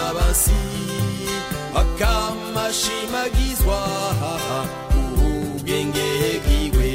basi akamashimagizwa ubwenge bwiwe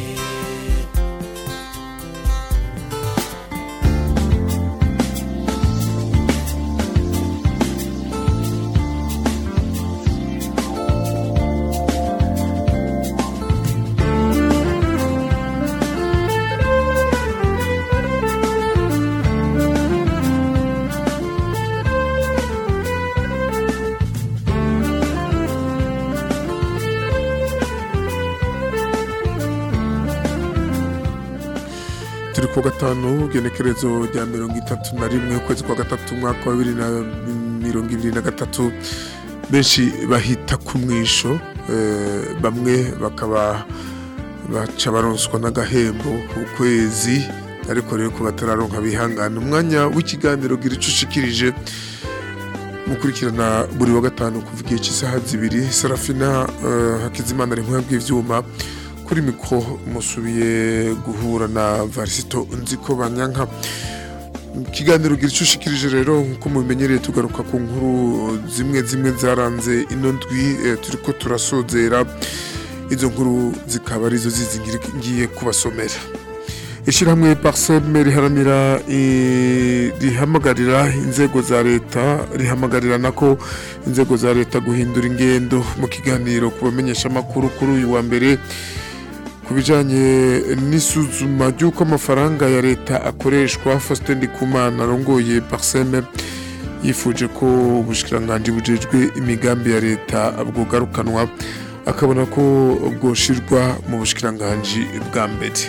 turi ku wa gatanu genekerezo rya mirongo itatu na rimwe ukwezi kwa gatatu umwaka wa bibiri na mirongo ibiri na gatatu benshi bahita ku mwisho eh, bamwe bakaba baca baronswa n'agahembo ku kwezi ariko rero ku batararonka bihangana umwanya w'ikiganiro gira ico ushikirije mukurikirana buri wa gatanu kuva igihe cy'isaha zibiri serafina eh, hakizimana ari bw'ivyuma kuri mikro musubiye guhura na varisito nziko banyanka ikiganiro gira icyo ushikirije rero nk'uko mubimenyereye tugaruka ku nkuru zimwe zimwe zaranze ino ndwi eh, turiko turasozera izo nkuru zikaba arizo zizi ngira- ngiye kubasomera ishyirahamwe parseme riharanira eh, rihamagarira inzego za leta rihamagarira nako inzego za leta guhindura ingendo mu kiganiro ku bamenyesha amakuru kuri uyu wa mbere ku bijyanye n'isuzuma ry'uko amafaranga ya leta akoreshwa Faustin Ndikumana arongoye parseme yifuje ko ubushikiranganji bujejwe imigambi ya leta bwogarukanwa akabona ko bwoshirwa mu bushikiranganji bwa mbere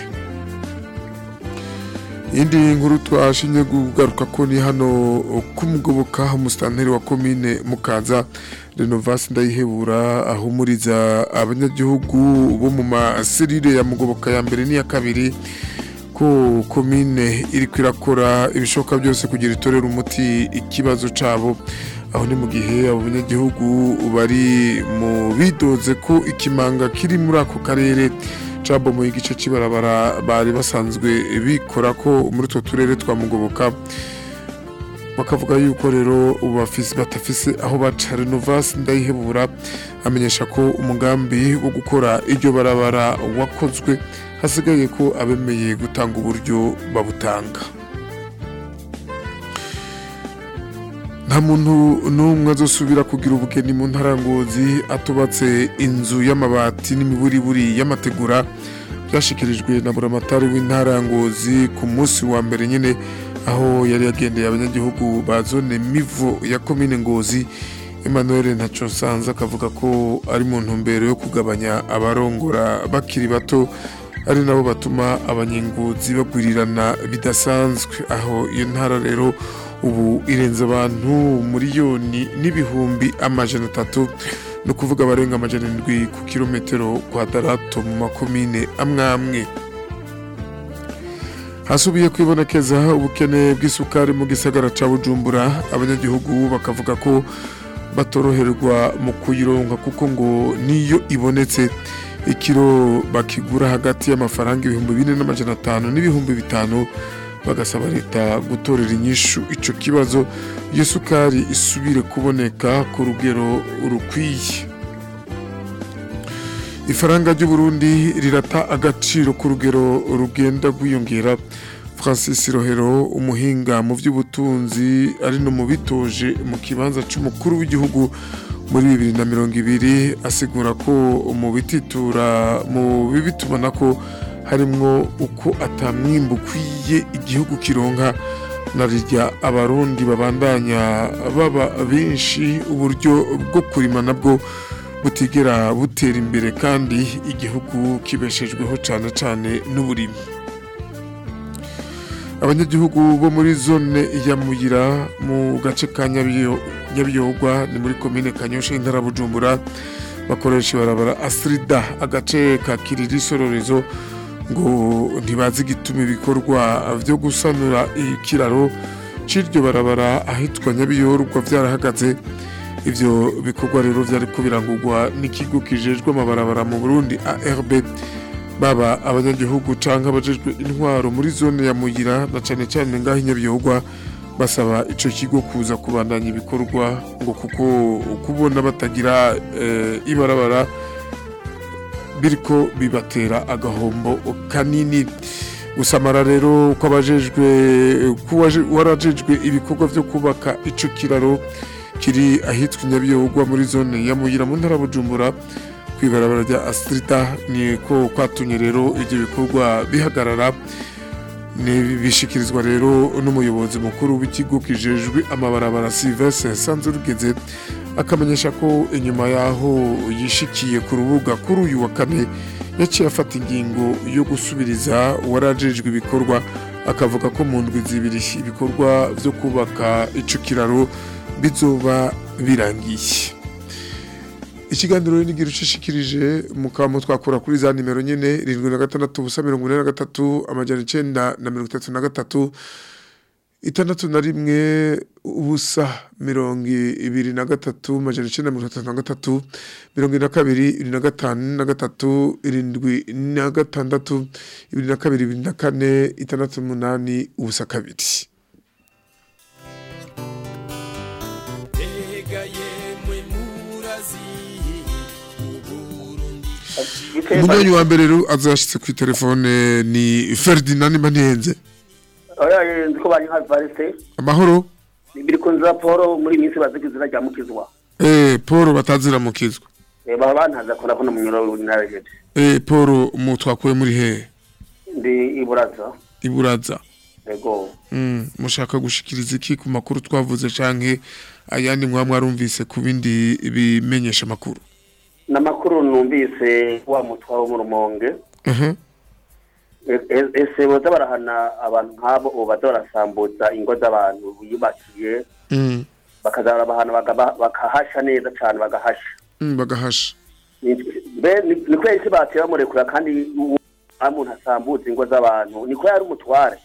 iyindi nkuru twashinye kugaruka ko ni hano kumugoboka umusitanteri wa komine mukaza renovasi ndayihebura ahumuriza abanyagihugu bo mu maserire ya mugoboka ya mbere n'iya kabiri ko komine iri kwirakora ibishoboka byose kugira itorere umuti ikibazo cabo aho ni mu gihe abo banyagihugu bari mu bidoze ko ikimanga kiri muri ako karere cabomoye igice c'ibarabara bari basanzwe bikora ko muri utwo turere twa mugoboka bakavuga yuko rero ubu bafise batafise aho baca renovasi ndayihebura amenyesha ko umugambi wo gukora iryo barabara wakozwe hasigaye ko abemeye gutanga uburyo babutanga nta muntu n'umwe azosubira kugira ubugeni mu ntarangozi atubatse inzu y'amabati n'imiburiburi y'amategura byashikirijwe na buramatari w'intarangozi ku munsi wa mbere nyine aho yari yagendeye abanyagihugu ba zone mivo ya komine ngozi emmanuel ntaco nsanze akavuga ko ari mu ntumbero yo kugabanya abarongora bakiri bato ari nabo batuma abanyengozi bagwirirana bidasanzwe aho iyo ntara rero ubu irenze abantu miliyoni n'ibihumbi amajana atatu ni ukuvuga abarenga amajana indwi ku kilometero kwadarato mu makomine amwe amwe hasubiye kwibonekeza ubukene bw'isukari mu gisagara ca bujumbura abanyagihugu bakavuga ko batoroherwa mu kuyironka kuko ngo niyo ibonetse ikiro bakigura hagati y'amafaranga ibihumbi bine n'amajana atanu n'ibihumbi bitanu bagasaba leta gutorera inyishu ico kibazo iyo sukari isubire kuboneka ku rugero rukwiye ifaranga ry'uburundi rirata agaciro ku rugero rugenda rwiyongera francis rohero umuhinga mu by'ubutunzi ari no mu bitoje mu kibanza c'umukuru w'igihugu muri bibiri na mirongo ibiri asigura ko mu bititura mu bibitubona ko harimwo uko atamwimbu ukwiye igihugu kironka na rirya abarundi babandanya baba benshi uburyo bwo kurima nabwo butigera butera imbere kandi igihugu kibeshejweho cyane cyane n'uburimi abanyagihugu bo muri zone ya muyira mu gace ka Nyabiyo- nyabiyogwa ni muri komine kanyosha intara ya bujumbura bakoresha ibarabara asirida agace ka kiriri sororezo ngo ntibazi igituma ibikorwa byo gusanura ikiraro c'iryo barabara ahitwa nyabiyorwa vyarahagaze ivyo bikorwa rero vyariko birangurwa n'ikigo kijejwe amabarabara mu burundi arb baba abanyagihugu canke abajejwe intwaro muri zone ya muyira na cane cane ngaho inyabiyorwa basaba ico kigo kuza kubandanya ibikorwa ngo kuko kubona batagira eh, ibarabara biriko bibatera agahombo kanini gusamara rero kw'abajejwe kuwaje- warajejwe ibikorwa vyo kubaka ico kiraro kiri ahitwa Nyabiyogwa muri zone ya Muyira mu ntara ya Bujumbura kwibarabara rya Astrida ni ko kwatumye rero ivyo bikorwa bihagarara ni bishikirizwa rero n'umuyobozi mukuru w'ikigo kijejwe amabarabara Sylvestre Sanzurugeze akamenyesha ko inyuma yaho yishikiye ku rubuga kuri uyu wa kane yaciye afata ingingo yo gusubiriza uwarajejwe ibikorwa akavuga ko mu ndwi zibiri ibikorwa vyo kubaka ico kiraro bizoba birangiye ikiganiro n'igira ucishikirije mukaba twakura kuri za nimero nyene irindwi na gatandatu ubusa mirongo ine na gatatu amajana icenda na mirongo itatu na gatatu itandatu na rimwe ubusa mirongo ibiri na gatatu amajana icenda na mirongo itatu na gatatu mirongo ine na kabiri ibiri na gatanu na gatatu irindwi na gatandatu ibiri na kabiri ibiri na kane itandatu n'umunani ubusa kabiri mbega yemwe murazi uburundi umunywanyi wa mbere rero azashitse kuri telefone ni Ferdinand Manenze oya nzi ko bari nka variste amahoro biri ku nzira paul muri iyi minsi baziga izina rya mukizwa eh Paul bataziramukizwa Eh, baba bantaza ko nabona umunyoro narejeje eh Paul mu twakuye muri he ndi iburaza iburaza yego mm, mushaka gushikiriza iki ku makuru twavuze canke ayandi mwa mwarumvise ku bindi bimenyesha makuru n'amakuru numvise wa mutwa wo mu rumonge uh E- e- ese boza barahana abantu nk'abo ubu baza barasambuza ingo z'abantu biyubakiye mm. bakaza barabahana bagaba- bakahasha neza cane bagahasha mm, bagahasha Ni- mbe ni ni kubera isi batera bamurekura kandi uwo umuntu asambuza ingo z'abantu niko yari umutware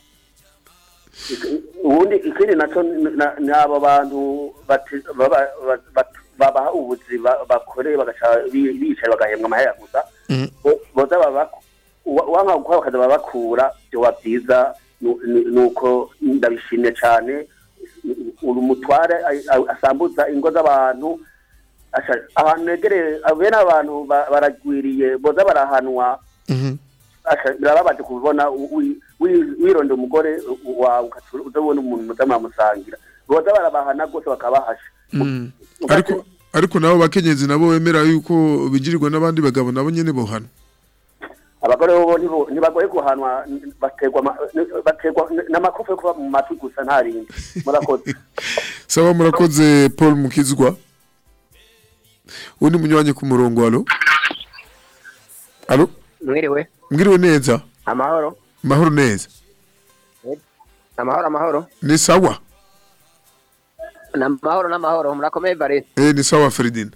Ik- ubundi ikindi naco ni- na- ni abo bantu bate- baba- ba- ba- babaha ubuzi ba- bakore bagaca bi- bicaye bagahembwa amahera gusa mm. bo- boza babaku- uwa- uwanka gukora bakaza babakura vyoba vyiza nu- nu- nuko ndabishimye cane uri umutware a- a- asambuza ingo z'abantu Asha- ahantu negereye bene abantu ba- baragwiriye boza barahanwa Mhm. Asha, birababaje kubibona wi- wi- wi- wironda umugore wawe ugaca uzabona umuntu muza muramusangira boza barabahana rwose bakabahasha Mm. ariko ariko nabo bakenyezi nabo bemera yuko bigirirwa n'abandi bagabo nabo nyene bohana abagore bo ntibo- ntibagoye guhanwa n- baterwa ama- n- baterwa n- n'amakofe yo kuba mu matwi gusa nta rindi murakoze sawa murakoze Paul Mukizwa undi munywanyi ku murongo alo alo mwiriwe mwiriwe neza amahoro mahoro neza amahoro amahoro ni sawa ni amahoro n'amahoro murakomeye bare eh ni sawa Ferdinand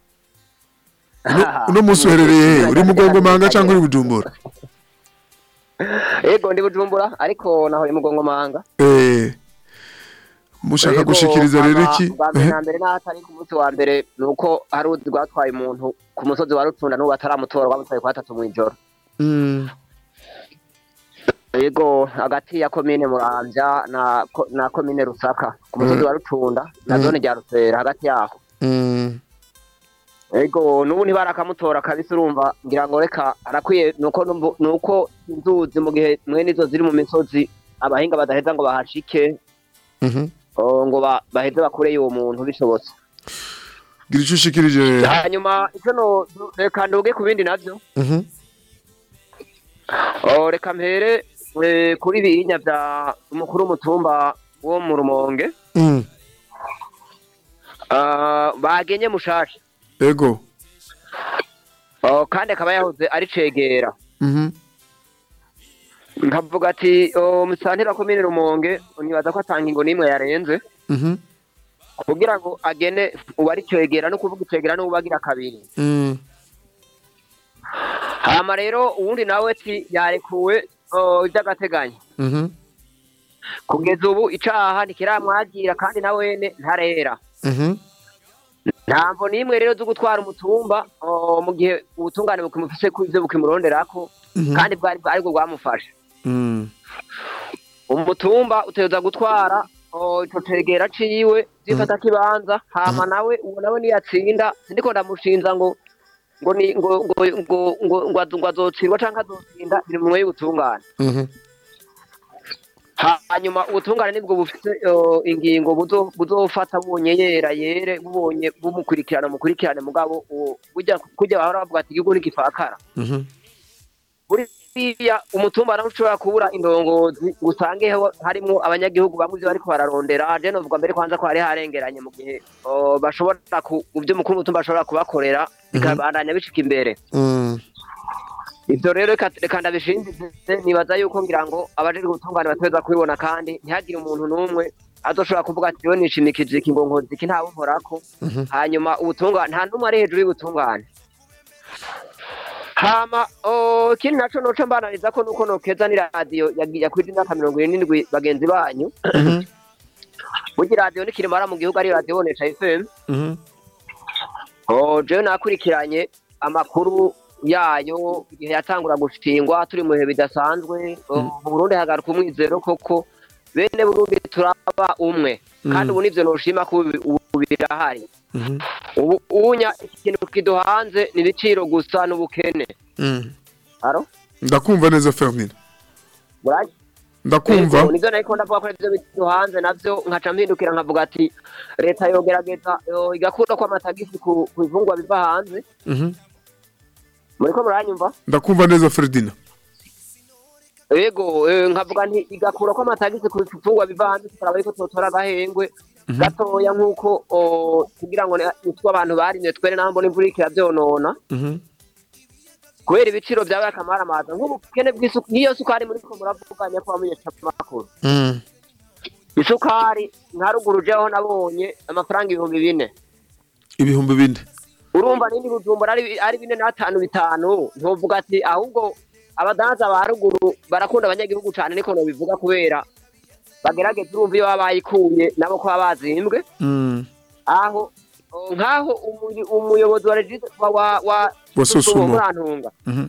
uno munsi uherereye he uri mugongo manga cyangwa uri bujumbura yego ndi bujumbura ariko naho mugongo manga eh mushaka Yego, gushikiriza rero hama iki bwa mbere Eh, na mbere n'aho atari ku munsi wa mbere ni uko hari uzi rwatwaye umuntu ku musozi wa rutunda n'ubu ataramutora rwamutwaye ku gatatu mw'ijoro mm, yego hagati ya komine muramvya na ko- na komine rusaka ku musozi wa rutunda na Mm. zone rya rusera hagati yaho mm, Ego nubu ntibarakamutora kabisa urumva ngira ngo reka arakwiye nuko numvu- nuko inzuzi mu gihe mwene izo ziri mu misozi abahinga badaheza ngo bahashike mhm. oh, ngo ba- baheze bakureyo uwo muntu bishobotse gira icyo ushikirije rero hanyuma icyo no reka nduge ku bindi navyo Mhm. oh, reka mpere eh, kuri bihinya vya umukuru w'umutumba wo mu rumonge Mm, Ah, bagenye mushasha ego oh, kandi akaba yahoze ari cegera Mhm. nkavuga ati oh, musantera komine rumonge nibaza ko atanga ingo n'imwe yarenze Mhm. kugira ngo agene uwari cegera no kuvuga icegera n'uwo bagira kabiri Mm, hama rero uwundi nawe ati yarekuwe oh, iby'agateganyo mhm. kugeza ubu icaha ntikiramwagira kandi na wene ntarera Mhm. ntamvo n'imwe rero zo gutwara umutumba oh, mu gihe ubutungane bukimufise ku ivyo bukimuronderako Mhm. kandi bwari aribwo bwamufashe Mm, umutumba utegereza gutwara oh, ico cegera ciwe zifata kibanza hama nawe uwo nawe niyatsinda sindiko ndamushinza ngo ngo ni ngo ngo ngo ngo ngo azo- ngo azotsindwa canke azotsinda biri mu y'ubutungane Mhm. hanyuma ubutungane nibwo bufite uh, ingingo buzo- buzofata bubonye yera yere bubonye bumukurikirana mukurikirane mugabo uwo burya kurya bahora bavuga ati igihugu ntigipfakara Mhm. buriya umutumba nawe ushobora kubura indongozi ngo usange ho- harimwo abanyagihugu bamwe ivyo bariko bararondera je novuga mbere kwanza ko hari harengeranye mu gihe uh, bashobora ku ivyo mukuru w'umutumba ashobora kubakorera bikabandanya bishika imbere Mm. ivyo rero reka reka ndabishinzize nibaza yuko ngira ngo abajejwe ubutungane bateza kubibona kandi ntihagire umuntu n'umwe azoshobora kuvuga ati we nishimikije iki ngo nkoze iki ntawe unkorako hanyuma ubutungane nta n'umwe ari hejuru y'ubutungane hama oh, ikindi naco noco mbananiza ko nuko nokeza ni radiyo yakwije imyaka mirongo irindwi bagenzi banyu Mhm. burya iradiyo n'ikirimara mu gihugu ari radiyo bonesha fm Mhm. Oh, jewe nakurikiranye amakuru yayo igihe yatangura gushingwa turi mu bihe bidasanzwe Oh, mu Burundi hagaruka umwizero koko bene Burundi turaba umwe kandi ubu nivyo noshima ko ubu- ubu birahari Mhm. ubu unya ikintu kiduhanze ni ibiciro gusa n'ubukene Mm. aro ndakumva neza Ferdinand Burayi? ndakumva Ego, nivyo nariko ndavuga ko ivyo biduhanze navyo nkaca mpindukira nkavuga ati leta yogerageza yo, igakura ko amatagisi ku ku bifungwa biva hanze Mhm. muriko muranyumva ndakumva neza Ferdinand Ego, eh, nkavuga nti igakura ko amatagisi ku bifungwa biva hanze tukaraba yuko totora agahengwe gatoya nk'uko o, kugira ngo nitwe abantu barimye twere naho mbona imvura iriko iravyonona Mhm. kubera ibiciro vyabaye akamaramaza nk'ubukene bw'isuku niyo sukari muriko muravuganya ko bamenyesha amakuru Mm. isukari nka ruguru jeho nabonye amafaranga ibihumbi bine ibihumbi bine urumva nindi bujumbura ari ari bine n'atanu bitanu ntuvuga ati ahubwo abadanza ba ruguru barakunda abanyagihugu cane niko nobivuga kubera bagerageza urumva iyo baba bayikuye nabo ko baba bazimbwe Mm. aho o, nk'aho umuy- umuyobozi wa regis wa wa wa Wa Sosumo. murantunga Mhm.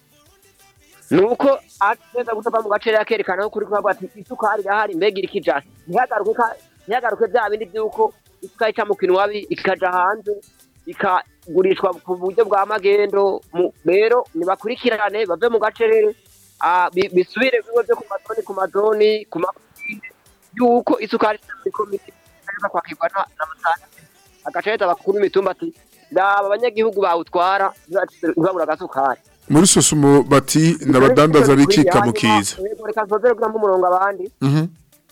nuko ateza gutava mu gace yakerekana ko kuri kuvuga ati isukari irahari mbega iri kijana ntihagaruke ka- ntihagaruke bya bindi by'uko isukari ica mu kinwabi ikaja hanze ikagurishwa ku buryo bwa magendo mu- rero nibakurikirane bave mu gacerere ah, bi- bisubire biwe byo ku mazoni ku mazoni ku makomine yuko isukari muri komite iza kwakirwa na- n'amasanteri agacaheza bakuru imitumba ati raba abanyagihugu bawutwara ntibabura agasukari muri sosumo bati ndabadandaza bikika mu kiza Yego, reka nsozere kugira umurongo abandi Mhm.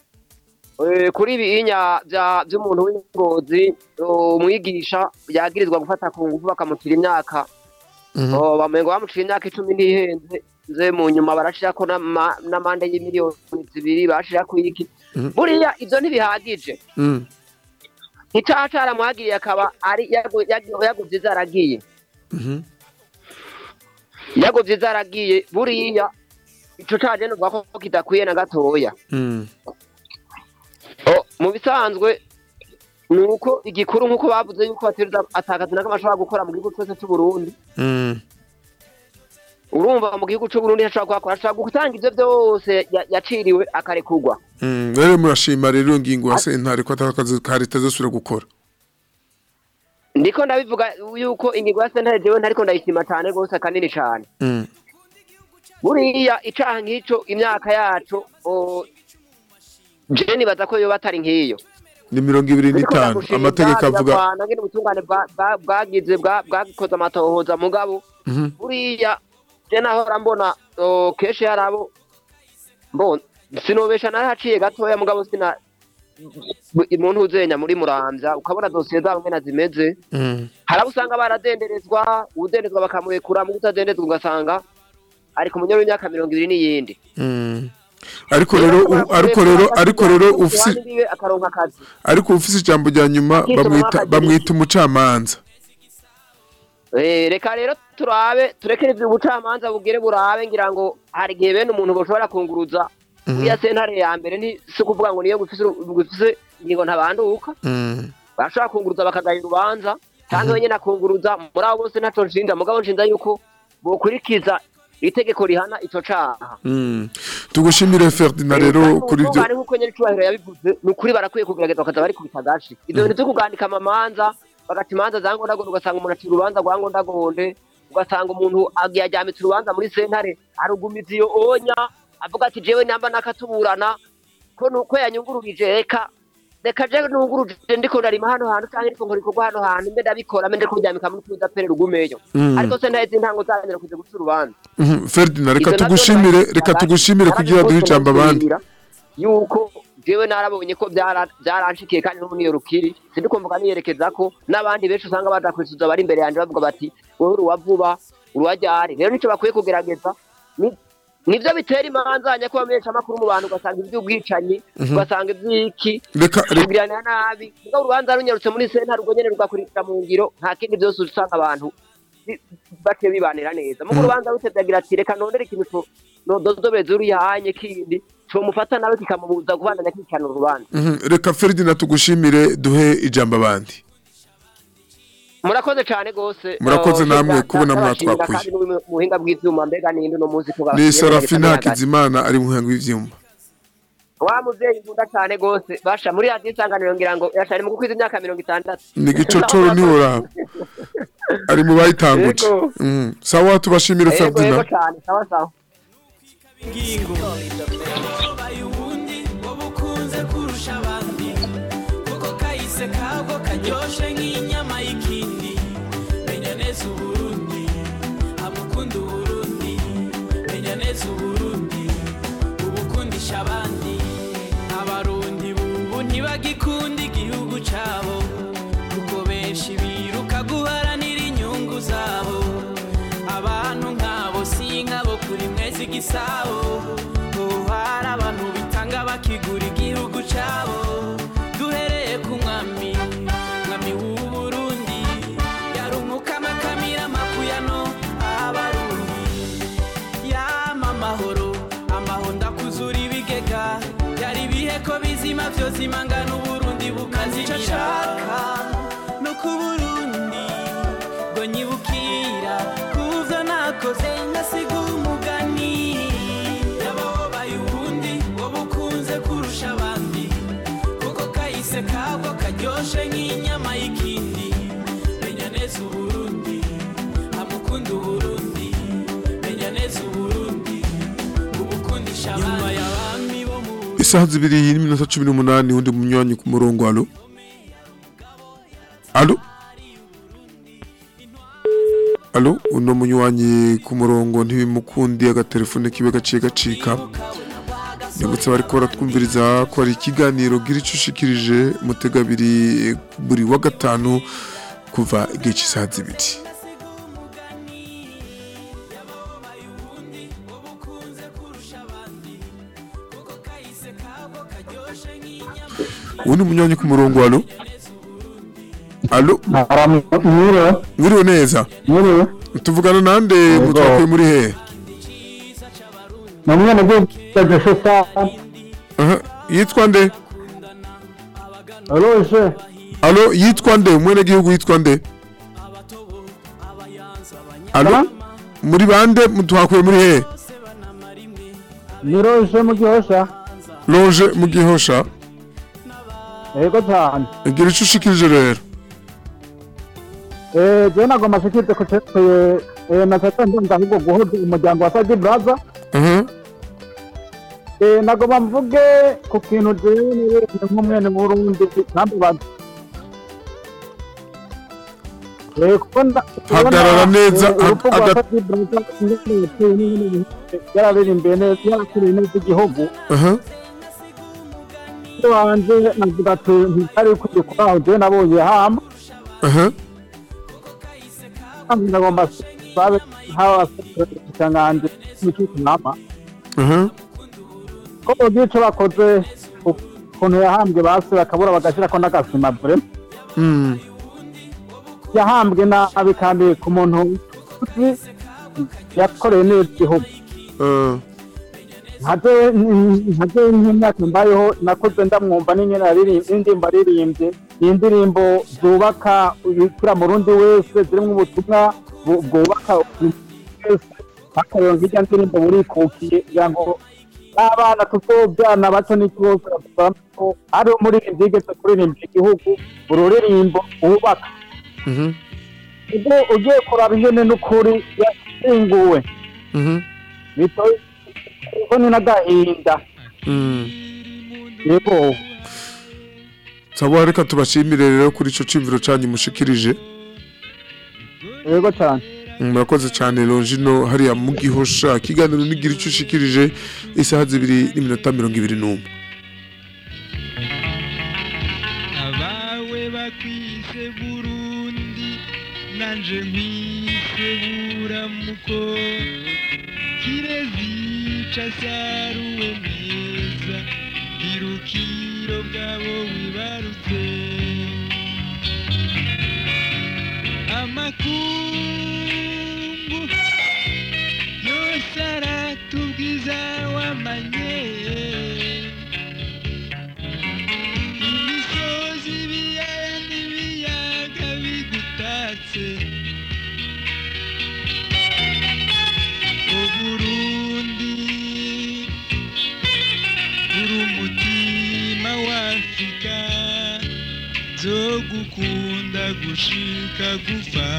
Eh, kuri ibinya bya- by'umuntu w'ingozi umwigisha yagirizwa gufata ku ngufu bakamutira imyaka Mhm. Oh, bamengo bamucira imyaka icumi ntihenze nze mu nyuma barashirako n'ama- n'amande y'imiliyoni zibiri barashirako iki Mhm. buriya ivyo ntibihagije Mm. icaha caramuhagiriye akaba ari yago- yago- yagovye zaragiye Mhm. yagovye zaragiye buriya ico caje novuga ko kidakwiye na gatoya Mm. Oh, mu bisanzwe ni uko igikuru nk'uko bavuze yuko batereza atakazi na kamwe ashobora gukora mu gihugu cyose cy'uburundi Mm. urumva mu gihugu cy'uburundi ashobora kuhakora ashobora gutanga ivyo vyose ya- yaciriwe akarekurwa Mm. rero murashima rero iyo ngingo ya sentare ko atakazi ka leta zosubira gukora ndiko ndabivuga yuko ingingo ya sentare jewe ntariko ndayishima cane rwose kanini cane Mm. buriya icaha nk'ico imyaka yaco oh, je nibaza ko yoba atari nk'iyo ni mirongo ibiri n'itanu amategeko avuga ngene ubutungane bwa- bwa- bwagize bwa- bwakoze amatohoza mugabo Mhm. buriya je nahora mbona oh, kenshi hari abo mbona sinobesha narahaciye gatoya mugabo sina umuntu uzenya muri muramvya ukabona dosiye zabo ngena zimeze Mm. hari abo usanga baradenderezwa uwudenderezwa bakamurekura mu kutadendezwa ugasanga ari ku munyoro w'imyaka mirongo ibiri n'iyindi Mm. ariko rero u- ariko rero ariko rero ufise ufise akaronka akazi ariko ufise ijambo rya nyuma Akituma bamwita akagira bamwita umucamanza Eh, reka rero turabe turekere ivyo ubucamanza bugere burabe ngira ngo hari igihe bene umuntu boshobora kunguruza uriya sentare ya mbere ni si kuvuga ngo niyo gufise gufise ingingo ntabanduka Mm. bashobora kunguruza bakagaya urubanza cyangwa wenyine akunguruza muri abo bose ntaco nshinja mugabo nshinja yuko bokurikiza itegeko rihana ico caha Mm. tugushimire Ferdinand rero kuri ibyo ari nkuko nyene cubahiro yabivuze ni ukuri barakwiye kugerageza bakaza bari kubita gashi ivyo bintu vyo kugandika amamanza bagata imanza za ngondagonde ugasanga umuntu acira urubanza rwa ngondagonde ugasanga umuntu agiye ajyamitse urubanza muri sentare arugumiza iyo onya avuga ati jewe namba nakatuburana ko nuko yanyungururije reka reka je nunguruje ndiko ndarima hano hantu canke ndiko nkora ikorwa hano hantu mbe ndabikora mbe ndiko kuryamika muri tuza pere rugumeyo Mm. ariko sentare z'intango zanyeera kuja guca urubanza Mhm, Ferdinand reka Ivyo navyo tugushimire nabyo reka nabyo tugushimire kugira duhe ijambo abandi ndabibwira yuko jewe narabonye ko byara- byaranshikiye kandi no niyo rukiri sindikumvuga niyerekeza ko n'abandi benshi usanga baja kwisuza bari imbere yanje bavuga bati wowe uruwa vuba uruwa ryari rero nico bakwiye kugerageza Ni- nivyo bitera imanza hanya ko bamenyesha amakuru mu bantu ugasanga ivy'ubwicanyi ugasanga ivy'iki reka reka kugiranira nabi mugabo urubanza runyarutse muri sentare urwo nyene rugakurikira mu ngiro nta kindi vyose usanga abantu bi- bake bibanira neza mugo urubanza rutevye agira ati reka nondere ikintu co- nododobeza uriyahanye kindi comufata nawe kikamubuza kubandanya kwicana urubanza Mhm, reka Ferdinand tugushimire duhe ijambo abandi murakoze cane gose Murakoze Eh, namwe nda- kubona ndabashimira mwatwakuye. kandi n'ubu mu buhinga bw'ivyuma mbega ninde uno munsi ko ni Serafina hagati Hakizimana ari mu muhango w'ivyuma wa muvyeyi nkunda cane gose basha muri radiyo isanganiro ngira ngo yashari mu gukwiza imyaka mirongo itandatu ni gicocoro ntiworaba ari mu bayitanguje Yego. Mhm, sawa tubashimire yego yego Ferdinand cane sawa sawa ingingo babaye ubundi wowe ukunze kurusha abandi kuko kahise kabwo karyoshe nk'inyama y'ikindi menya neza uburundi amukunda uburundi menya neza uburundi ubukundisha abandi abarundi bubu ntibagikunda igihugu cabo kuko benshi biruka guharanira inyungu zabo abantu nk'abo si nk'abo kuri mwezi igisabo ubu hari abantu bitanga bakigura igihugu cabo duhereye ku mwami mwami w'uburundi yarumuka amakamira makuyano abarundi yama amahoro amahoro ndakuzura ibigega yari ibihe ko bizima vyose imangana uburundi bukazimira nshaka no ku burundi ngo nyibukira kuvyo nakoze ngasiga umugani yababaye ubundi wowe ukunze kurusha abandi kuko kahise kabwo karyoshe nk'inyama y'ikindi menya neza uburundi amukunda uburundi menya neza uburundi ubukundisha abandi nyuma y'abami bo mu isaha zibiri n'iminota cumi n'umunani undi munywanyi ku murongo alo alo alo uno munywanyi ku murongo ntibimukundi agatelefone kibe gaciye gacika nibutse bariko baratwumviriza ko hari ikiganiro gira ico ushikirije mutega abiri buri wa gatanu kuva igihe cy'isaha zibiri uwundi munywanyi ku murongo alo alo mwiriwe mwiriwe neza mwiriwe tuvugana nande mutwakuye muri hehe ni umwana ugiye gufata Aha, yitwa nde ruje alo yitwa nde umwene gihugu yitwa nde alo muri bande mutwakuye muri hehe ni ruje mu gihosha loje mu gihosha yego cyane gira ico ushikirije rero eh je nagomba shikirze ko ceteye eh natata ndumva ahubwo guhuza umuryango wa Sadi Brother aha eh nagomba mvuge ku kintu jewe niwe nk'umwene mu Burundi kandi bantu eh kuko nda- Hagarara neza, eh, urupfu rwa aga- Sadi Brother ingene yateye n'ingene yararirimbiye neza yarakiriye neza igihugu aha wanje navuga ati ntitari kuri kwaho je nabonye hama aha kandi nagomba sabe hawa cyanganje n'icyo nama aha ko bogiye ico bakoze ukuntu yahambwe base bakabura bagashirako n'agasima vure mm yahambwe nabi kandi ku muntu uzi yakoreye neza igihugu eh, nkaje nkaje nk'imyaka mbayeho nakoze ndamwumva n'inyene aririmba indirimbo aririmbye ni indirimbo zubaka ibikira mu rundi wese zirimwo ubutumwa bu- bwubaka wese akareba nk'irya ndirimbo burikukiye kugira ngo n'abana tuzobyana bato n'ikibazo ko ari umuririmbyi yigeze kuririmba igihugu ururirimbo wubaka Mhm, ubwo ugiye kuraba ingene n'ukuri yashinguwe mhm, bitoye ni n'agahinda mm. yego sawa reka tubashimire rero kuri ico cimviro canyu mushikirije yego cyane murakoze cyane longino hariya mu gihosha ikiganiro nigira icyo ushikirije isaha zibiri n'iminota mirongo ibiri n'umwe abawe bakwise burundi nanje nkwise buramuko kirezica saruwe neza irukiro bwabo wibarutse amakungu yose aratubwiza wamanye imisozi ibiyaya n'ibiyaga bigutatse uburundi uri umutima w'afurika zo gukunda gushika gupfa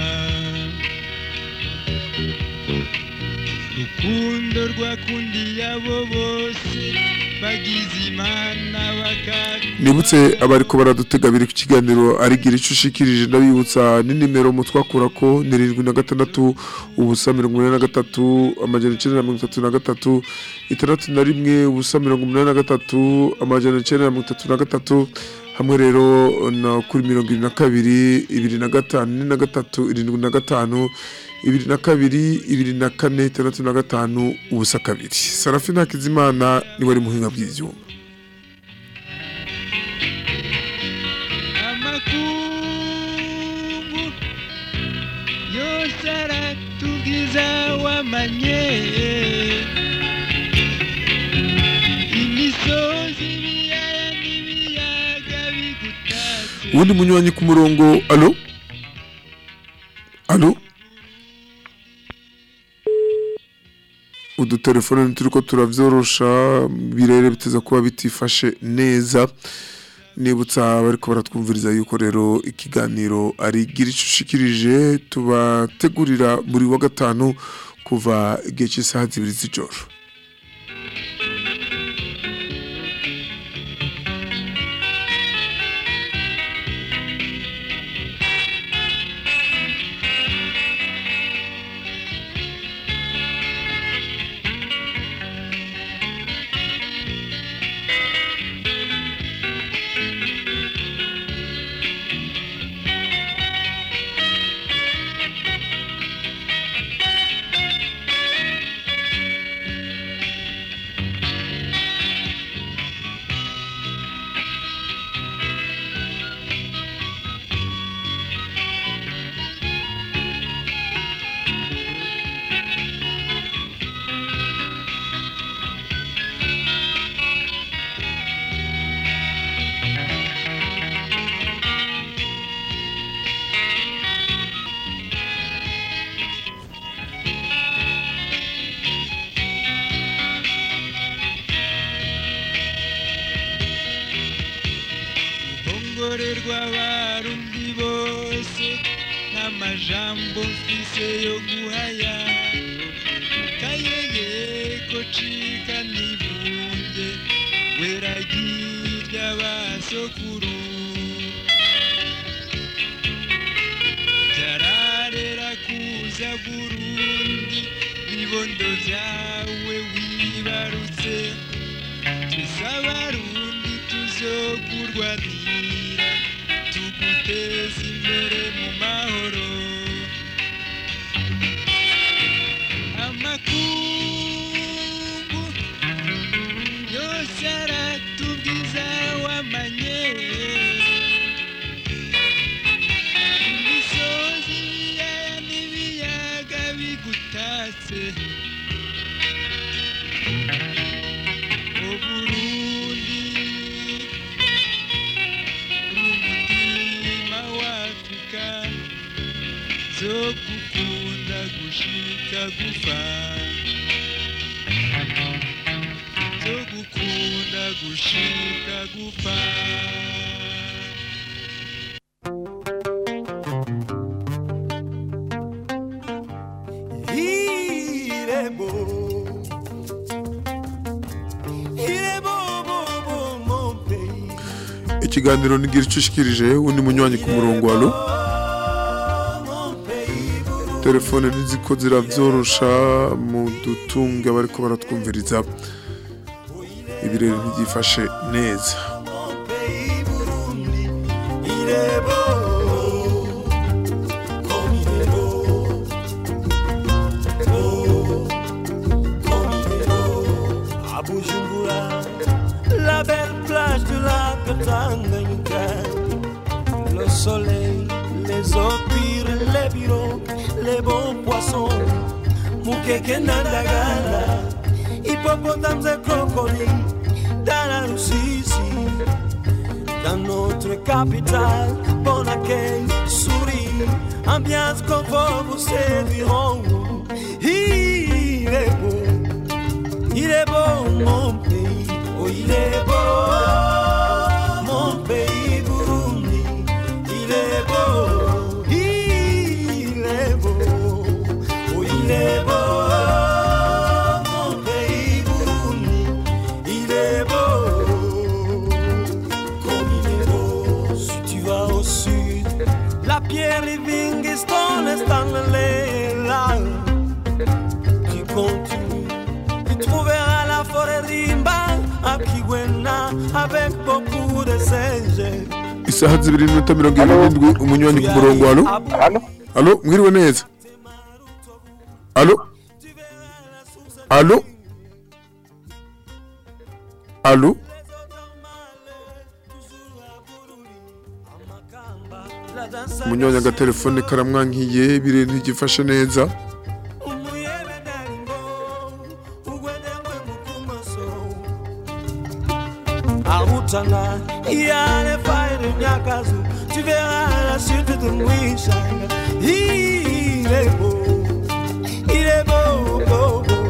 rukundo rwakundiye abo bose bagize imana bakakunda nibutse abariko baradutega biri ku kiganiro arigira icyo ushikirije ndabibutsa ni nimero mutwakura ko ni irindwi na gatandatu ubusa mirongo inani na gatatu amajana icyenda na mirongo itatu na gatatu itandatu na rimwe ubusa mirongo umunani na gatatu amajana icyenda na mirongo itatu na gatatu hamwe rero na kuri mirongo irindwi na kabiri ibiri na gatanu ine na gatatu irindwi na gatanu ibiri na kabiri ibiri na kane itandatu na gatanu ubusa kabiri sarafi ntakizimana niwe ari muhinga bw'ibyuma amakungu yose aratubwiza wamanye imisozi ibiyaya n'ibiyaga bigutatse ubundi munywanyi ku murongo alo alo udutelefone turi ko turavyorosha birere biteza kuba bitifashe neza nibutsa bariko baratwumviriza yuko rero ikiganiro ari gira ico ushikirije tubategurira buri wa gatanu kuva igihe cy'isaha zibiri z'ijoro rwongorerwa abarundi bose n'amajambo mfise yo guhaya kayeye ko cika nibunge weragirya basokuru byararera kuza burundi bibondo vyawe wibarutse twese abarundi tuzokurwanira tuguteza imbere mu mahoro amakungu yose aratubwiza wamanye imisozi ibiyaya n'ibiyaga bigutatse uburundi umutima w'afurika zo gukunda gushika gupfa nzogukunda gushika gupfa Il est beau. Il est beau, beau, beau, mon pays. ikiganiro nigira icyo ushikirije undi munywanyi ku murongo wa alo Mon pays, Burundi. telefone ntiziko ziravyorosha mu dutunga bariko baratwumviriza ibirere ntibyifashe neza Mon pays, Burundi. Il est beau. Comme il est beau. Beau. Comme il est beau. À Bujumbura, la belle plage du lac Tanganyika. Le soleil, les eaux pures, les bureaux, les bons poissons. Mukeke Nandagala, hippopotames et crocodiles dans la Russie. Dans notre capitale, bon accueil, souris, ambiance confort vous séduiront. Il est beau, il est beau mon pays, oh il est beau, mon pays Burundi, il est beau, il est beau, oh il est beau, mon pays Burundi, il est beau, comme il est beau, si tu vas au sud, la pierre Livingstone est en là tu continues, tu trouveras la forêt Rimba à Kiwena avec beaucoup de singes. isaha zibiri n'iminota mirongo irindwi n'indwi umunywanyi ku murongo wa alo hano alo mwiriwe neza alo alo alo umunywanyi agatelefone karamwankiye ibirere ntigifashe neza Arutana, il y a les failles de Nyakazu, tu verras la suite de Mouissanga. Il est beau, il est beau, beau, beau.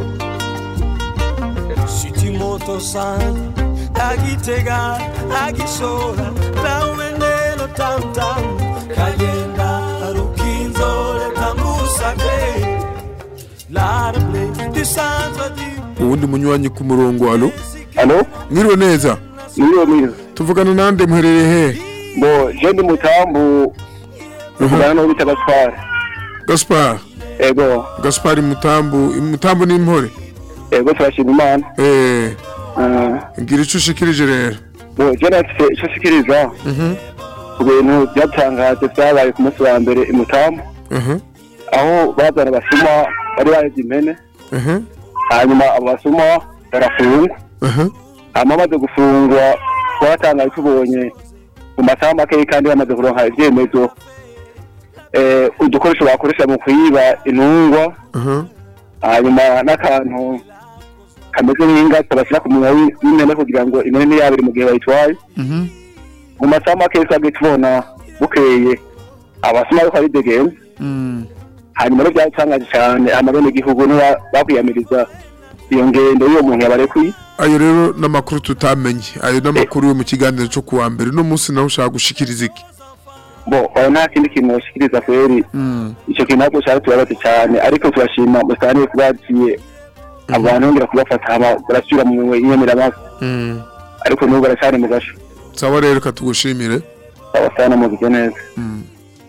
Si tu montes au sein, à Gitega, à Gisora, là où est né le tam-tam, Kayenda, Rukinzo, le tambour sacré, l'arbre du centre du uwundi munywanyi ku murongo alo hano mwiriwe neza niyo mwiza tuvugana nande muherereye hehe ngo je ndi mutambu uvugana n'uwo bita gaspar gaspar ego gaspar mutambu mutambu n'impore ego turashima imana eh Ah, ngira icyo ushikirije rero ngo je nafise ico nshikiriza ku bintu byatangaje vyabaye ku munsi wa mbere i mutambu aha aho bazana abasuma bari baheze impene aha hanyuma abo basuma barafungwa aha hanyuma bamaze gufungwa twatangaye tubonye mu masaha makeyi kandi bamaze kuronka ivyemezo eh, udukoresho bakoresha mu kwiba intungwa aha hanyuma n'akantu kameze nk'ingata bashyira ku munwa w'i- w'impene kugira ngo impene ntiyabire mu gihe bayitwaye mhm mu masaha makeyi twagiye tubona bukeye abasuma ariko ari degenze mm hanyuma rero byatangaje cyane amabenegihugu niba bakwiyamiriza iyo ngendo y'uwo muntu yabarekuye ayo rero n'amakuru tutamenye ayo n'amakuru yo mu kiganiro cyo kuwa mbere uno munsi nawe ushaka gushikiriza iki bo oya nta kindi kintu bashikiriza kweri Mm. icyo kintu ntabwo cyari tubabaze cyane ariko turashima musitani kuba yagiye abantu bongera kubafata hama barasubira mu inyemeramazi Mm. ariko n'ubu baracyari mu gasho sawa rero katugushimire abasana muzike neza Mm.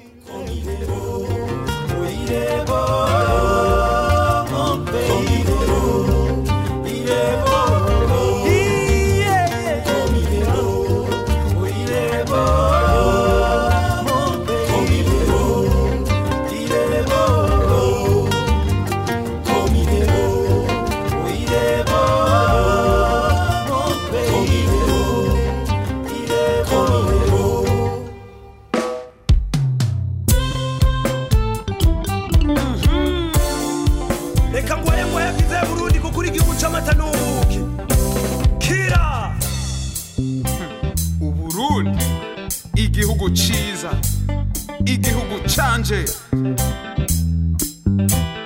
reka ngoye ngoye bwize burundi kuko uri igihugu c'amata n'ubuki kira uburundi igihugu ciza igihugu canje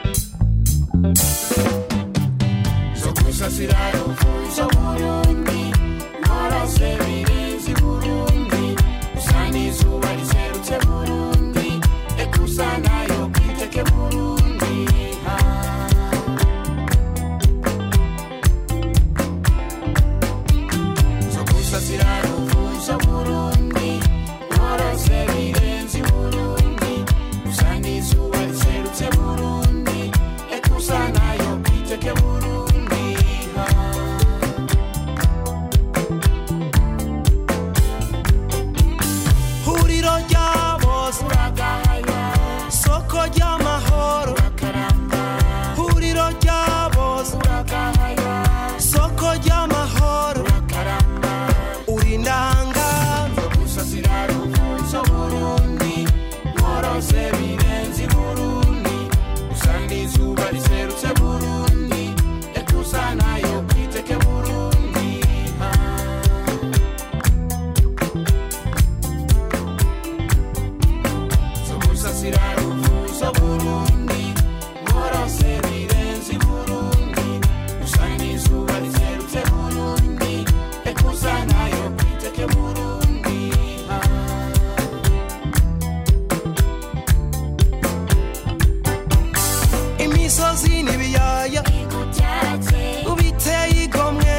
gusasira ruvuzo burundi nkorose birenze i burundi usa n'izuba riserutse burundi ekuza nayo kwiteke burundi imisozi n'ibiyaya ubiteye igomwe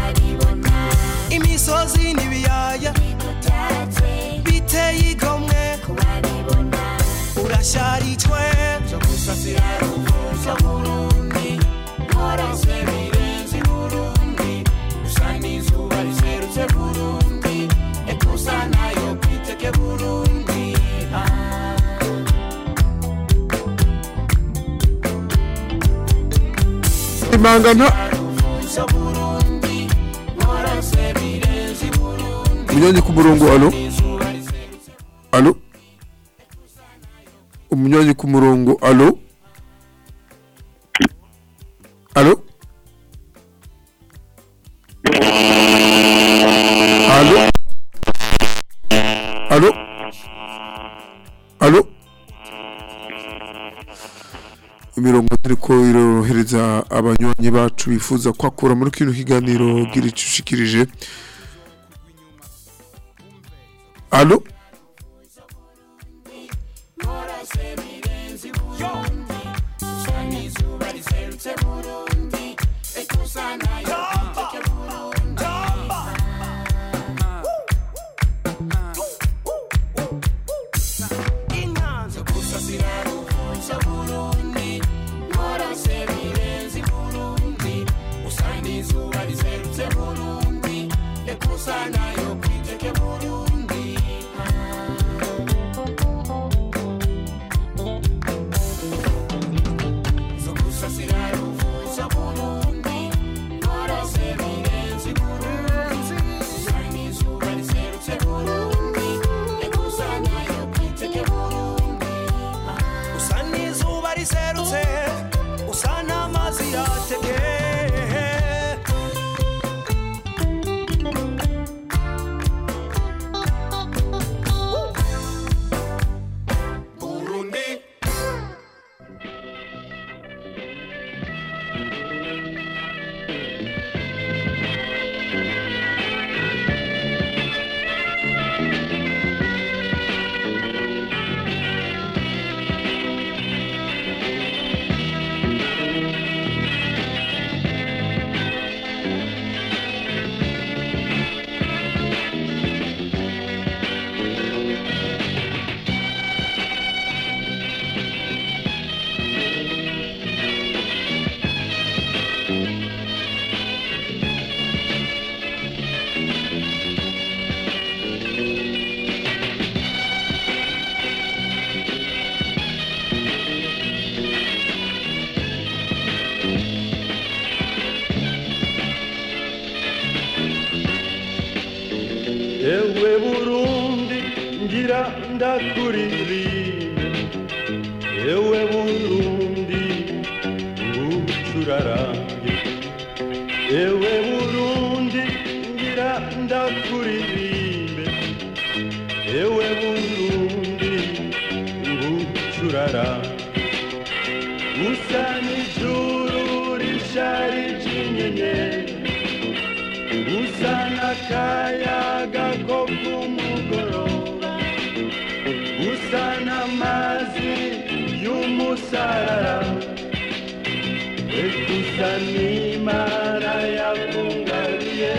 imisozi n'ibiyaya biteye igomwe urasharijwe byo gusasira ruvuzo burundi nkorose birenze i burundi usa n'izuba riserutse burundi ekuza nayo kwiteke burundi ah. imangana umunywanyi ku murongo alo alo umunywanyi ku murongo alo alo alo alo alo imirongo turiko irorohereza abanywanyi bacu bifuza kwakura muri kino kiganiro gira ico ushikirije alo usa n'izuba riserutse usa n'amazi yatekeye Burundi ewe burundi ngira ndakuririmbe ewe burundi ngucurarange ewe burundi ngira ndakuririmbe ewe burundi ngucurarange usa n'ijuru risharije inyenyeri usa n'akayaga ko ku mugoroba usa n'amazi y'umusarara ekusa n'imana yakungabiye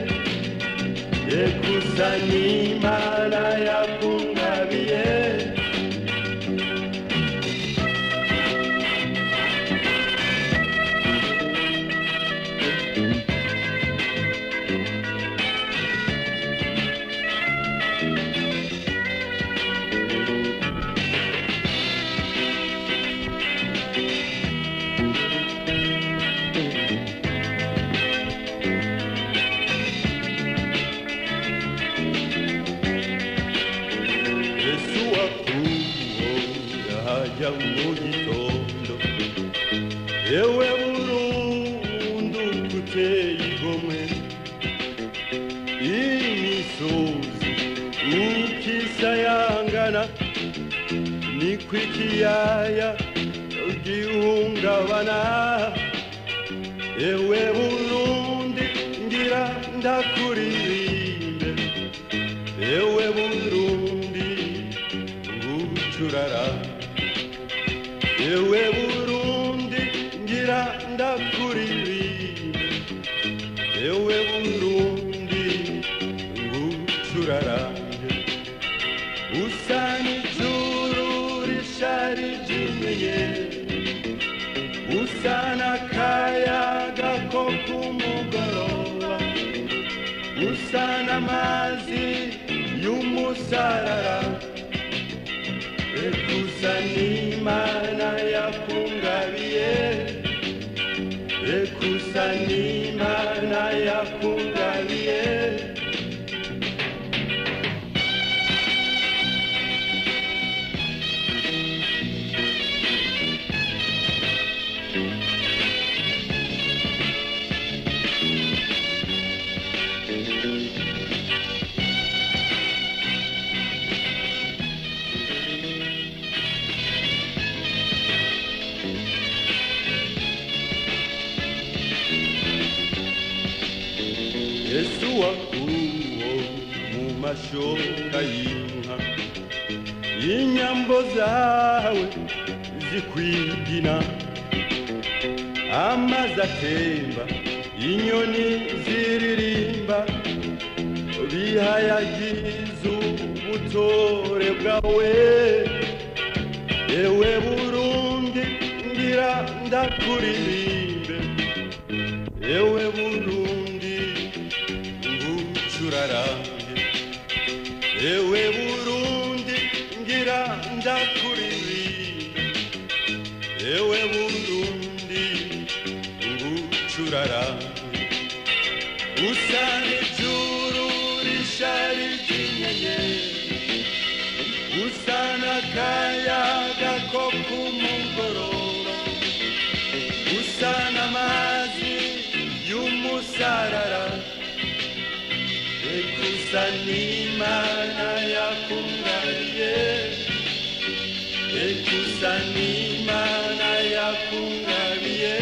ekusa n'imana yakungabiye yesu wakuwo yajya mu gitondo yewe burundu kuteye igomwe imisozi ukisayangana ni niko ikiyaya gihungabana ewe burundi ngira ndakuririmbe ewe burundi ngucurara ewe burundi ngira ndakuririmbe ewe burundi ngucurarange usa n'ijuru risharijimiye usa n'akayaga ko ku mugoroba usa n'amazi y'umusarara ekusa n'imana yakungabiye ekusa n'imana yakungabiye yesu wakuwo mu mashoka y'inka inyambo zawe zikwigina amazi atemba inyoni ziririmba bihayagiza ubutore bwawe ewe burundi ngira ndakuririmbe ewe burundi ngucurarange ewe burundi ngira ndakuririmbe ewe burundi ngucurarange usa n'ijuru risharije inyenyeri usa n'akayaga ko ku mugoroba usa n'amazi y'umusarara ekusa n'imana yakungariye ekusa n'imana yakungariye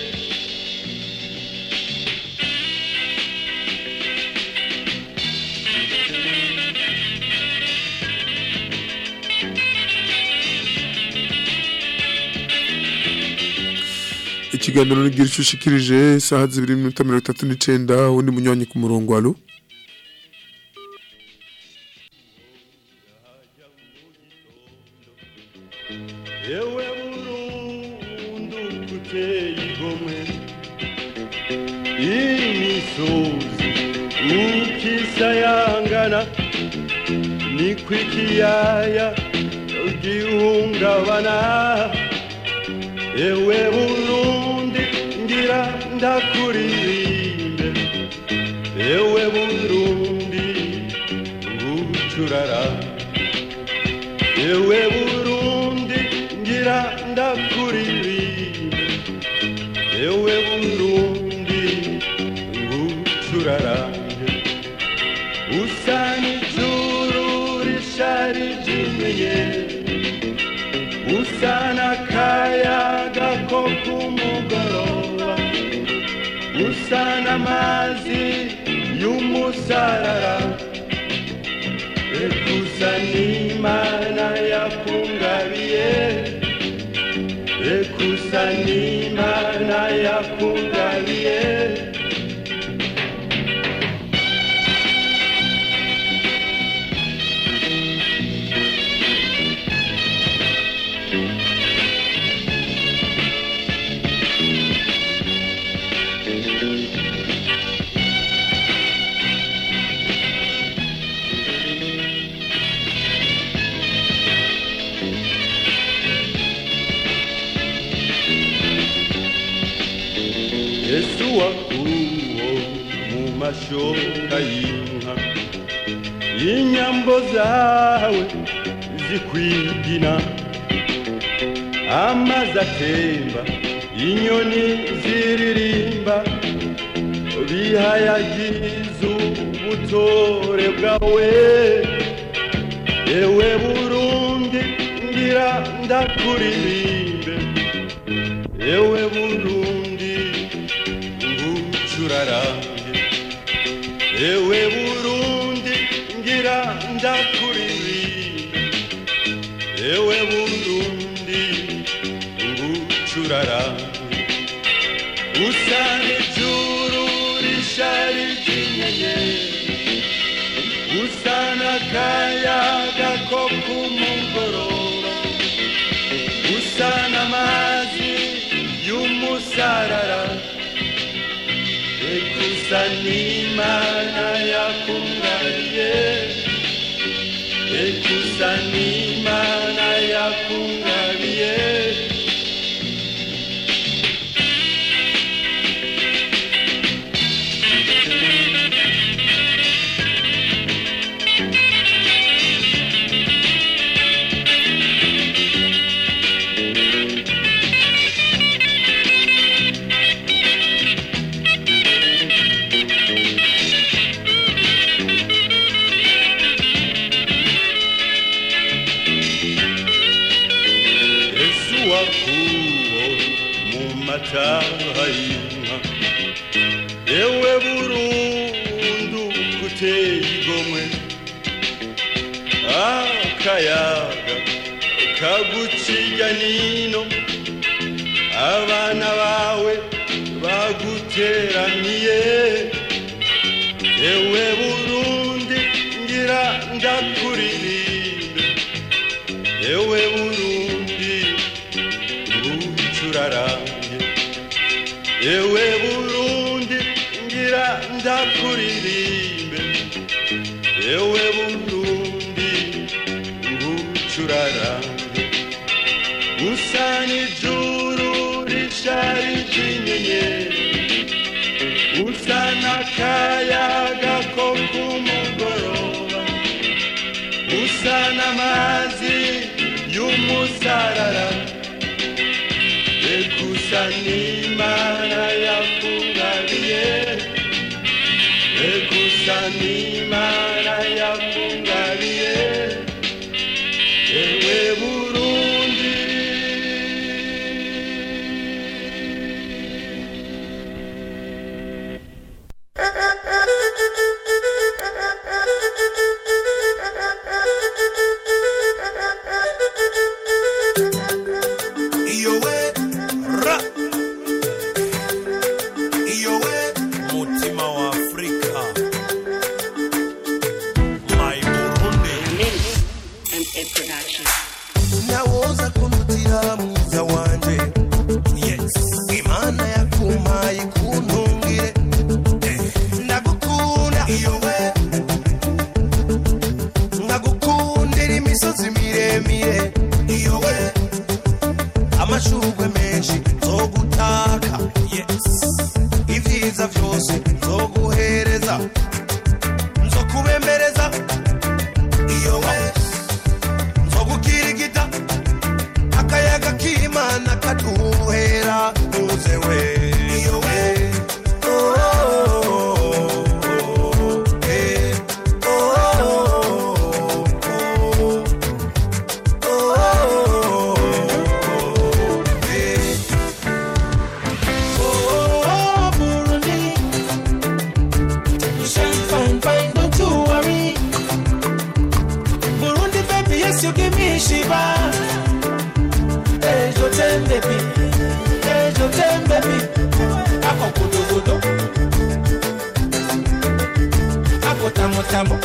ikiganiro nigira icyo ushikirije isaha zibiri n'iminota mirongo itatu n'icenda uwundi munywanyi ku murongo alo ewe burundu kuteye igomwe imisozi ukisayangana niko ikiyaya gihungabana ewe burundi ngira ndakuririmbe ewe burundi ngucurara ewe burundi ngira ndakuririmbe ewe burundi ngucurarange usa n'ijuru risharijimiye usa n'akayaga ko ku mugoroba usa n'amazi y'umusarara ekusa n'imana yakungabiye ekusa n'imana yakungabiye yesu wakuwo mu mashoka y'inka inyambo zawe zikwigina amazi atemba inyoni ziririmba bihayagiza ubutore bwawe ewe burundi ngira ngira ndakuririmbe ewe burundi ngucurarange ewe burundi ngira ndakuririmbe ewe burundi ngucurarange usa n'ijuru risharije inyenyeri usa n'akayaga ko ku mugoroba usa n'amazi y'umusarara eka usa n'imana yakungariye eka usa n'imana yakungariye Yesu wakuwo mu mataha y'inka yewe burundu kuteye igomwe akayaga kaguciya nino abana bawe baguteraniye yewe burundi ngira ndakuririmbe ewe burundi ngucurarange ewe burundi ngira ndakuririmbe ewe burundi ngucurarange usa n'ijuru risharije inyenyeri usa n'akayaga ko ku mugoroba usa n'amazi y'umusarara ekusa n'imana yakungariye ekusa n'imana yakungariye ewe burundi iyo we ra iyo we mutima wa afrika my burundi nawoza kunutira mwiza wanje yes imana yakumpaye kuntungire Eh, ndagukunda iyo we nkagukundira imisozi miremire iyo we amashurwe menshi nzogutaka yes ibyiza byose nzoguhereza nzokubembereza iyo we nzogukirigita akayaga k'imana kaduhera tuze we iyo we Oh, oh, oh, eh. Oh, oh, oh, oh, oh, eh. Oh, Burundi. You shine fine, fine, don't you worry. Burundi, baby, yes, you give me Shiba. Hey, your ten, baby. Hey, your ten, baby. Ako kudo kudo. Ako tamo tamo.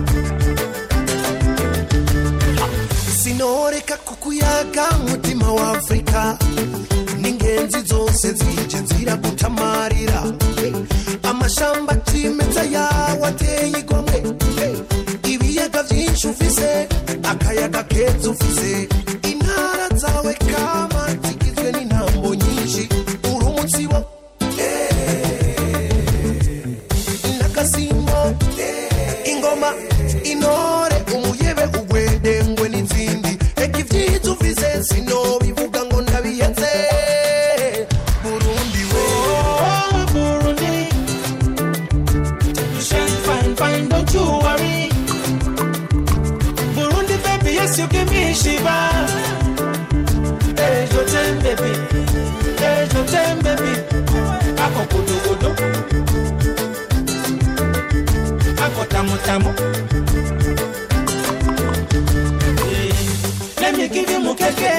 sinoreka kukuyaga mutima wa afurika n'ingenzi zose zije ziragutamarira amashamba cimeza yawe ateye igomwe ibiyaga vyinshi ufise akayaga keza ufise intara zawe kama zigizwe n'intambo nyinshi uri umutsibo n'agasimbo ingoma intore umuyebe ugwedengwe n'izindi reka ivyiza ufise sinobivuga ngo ndabiyeze burundi we Oh, Burundi. You shine fine, fine, don't you worry. Burundi, baby, yes, you give me Shiba. ako gudugudu ako tamutamu Eh, let me give you mukeke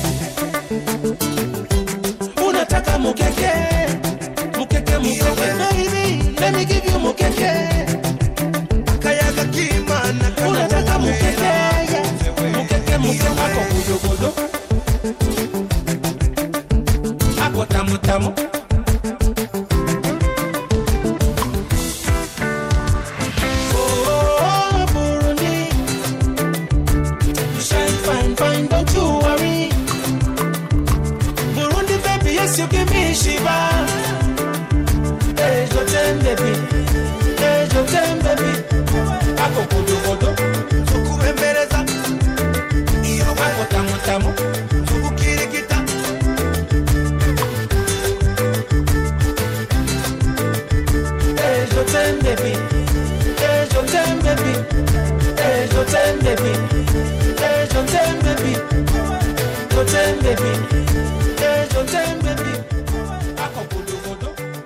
unataka mukeke mukeke mukeke baby let me give you mukeke kayaga kimana unataka mukeke yeah. mukeke mukeke ako gudugudu ako tamutamu Oh, Burundi. You shine fine, fine, don't you worry. Burundi, baby, yes, you give me Shiva. Hey, your ten, baby. Hey, your ten, baby. Ako kudu kudu. Tukubembeleza. Iyo ako tamu tamu. Tukukirikita. Hey, your ten, baby. Hey, your ten, baby. Hey, your ten, baby. Hey, your ten, baby. Your ten, baby. Hey, your ten, baby. Ako kudu kudu.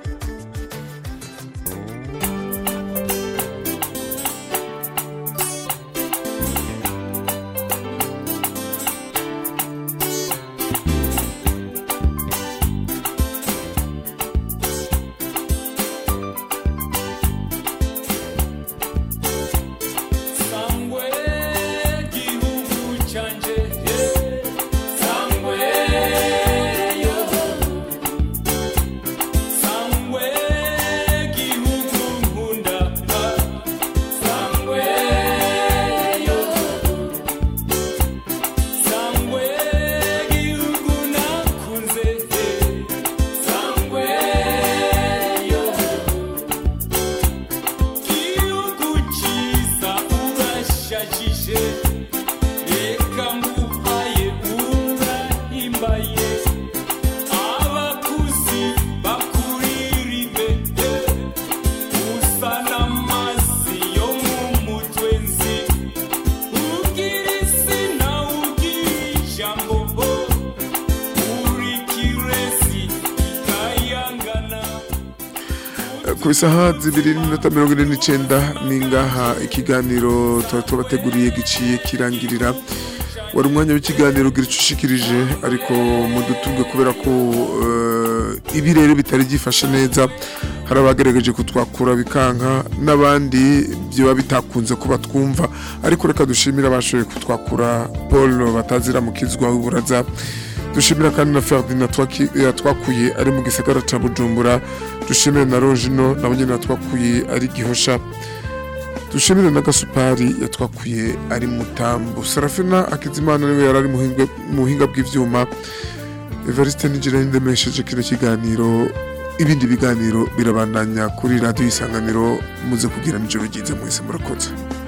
Sangwe gihugu canje Sangwe yo Sangwe gihugu nkunda Sangwe yo Sangwe gihugu nakunze Sangwe yo gihugu cyiza urashajije reka nguhaye urahimbaye abakuzi bakuririmbe usa n'amazi yo mu mutwe nzi ugira izina ugira ijambo uri kirezi ikayangana ku isaha zibiri n'iminota mirongo ine n'icyenda ni ngaha ikiganiro tuba tubateguriye giciye kirangirira wari umwanya w'ikiganiro ugira icyo ushikirije ariko mudutunge kubera ko eh, ibirere bitari byifashe neza hari abagerageje kutwakura bikanka n'abandi byaba bitakunze ko batwumva ariko reka dushimire abashoboye kutwakura paul batazira mukizwa w'uburaza dushimira kandi na Ferdinand twaki- yatwakuye ari mu gisagara ca Bujumbura dushimire na Rojino nabo nyene yatwakuye ari Gihosha dushimire na Gasupari yatwakuye ari Mutambu Serafina Akizimana niwe yari ari mu buhinga- mu buhinga bw'ivyuma Evariste Nijira ndemesheje kino kiganiro ibindi biganiro birabandanya kuri radio isanganiro muze kugira nijoro ryiza mwese murakoze